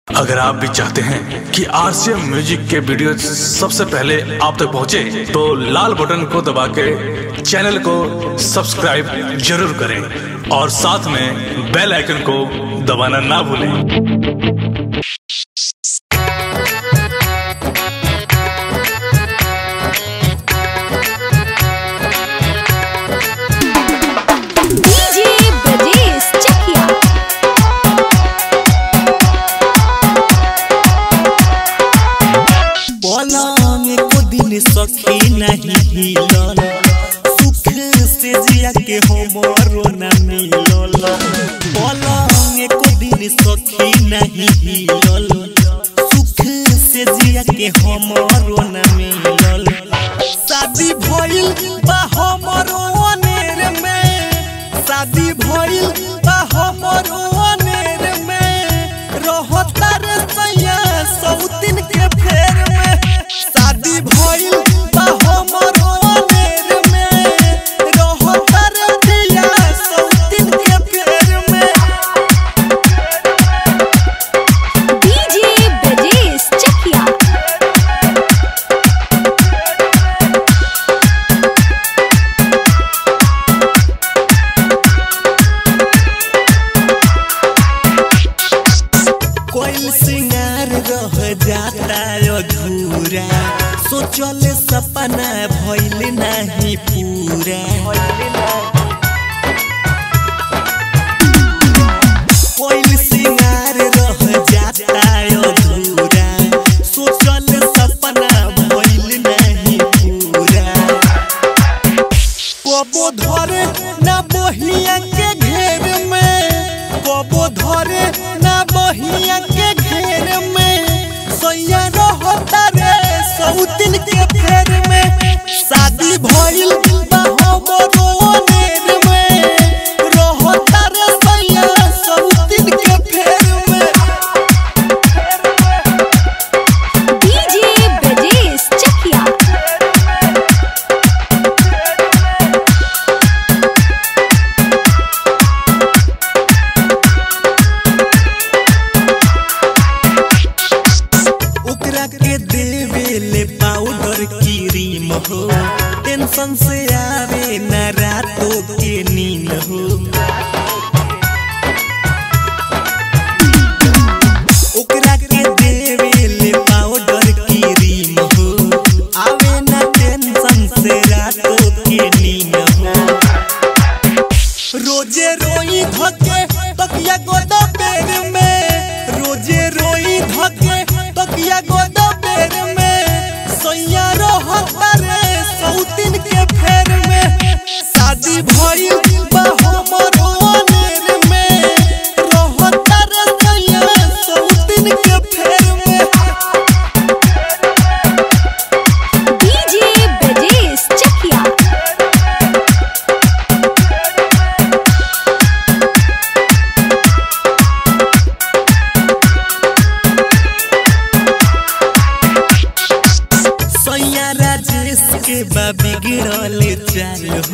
अगर आप भी चाहते हैं कि आरसीएम म्यूजिक के वीडियो सबसे पहले आप तक पहुंचे, तो लाल बटन को दबा के चैनल को सब्सक्राइब जरूर करें और साथ में बेल आइकन को दबाना ना भूलें DJ Brajesh Chakia. पलंग को दिन सखी नहीं हिलल सुख से जिया के हमरो न मिलल पलंग को दिन सखी नहीं हिलल सुख से जिया के हमरो न मिलल शादी भइल बा हमरो अनेर में शादी भइल बा हमरो अनेर में रहता रे सैया सौतिन के फेर में शादी भइल बा हमरो अनेर में रहता रे दिया सौतिन के फेर में DJ Brajesh Chakia. कोई सिंगार रह जाता अधूरा सोचल सपना भइल नहीं पूरा कोई सिंगार रह जाता अधूरा सोचल सपना भइल नहीं पूरा कबो धरे ना बहिया के घेर में कबो धरे ना बहिया के घेर में सैया रहता रे सौतिन के फेर में शादी भइल बा हमरो अनेर में रहता रे सैया सौतिन के फेर में DJ Brajesh Chakia. ओकरा के देवे ले पाउडर क्रीम हो टेंशन से आवे न रातों के नींद हो ओकरा के देवे ले पाउडर क्रीम हो आवे न टेंशन से रातों के नींद हो रोजे रोई धके तकिया गोदा पेर में रोजे रोई धके तकिया गोदा पेर में सैया रहता रे सौतिन के फेर में शादी भइल बा हमरो अनेर में रहता रे सैया सौतिन के फेर में DJ Brajesh Chakia. सैया राजेश के बा बिगड़ल चाल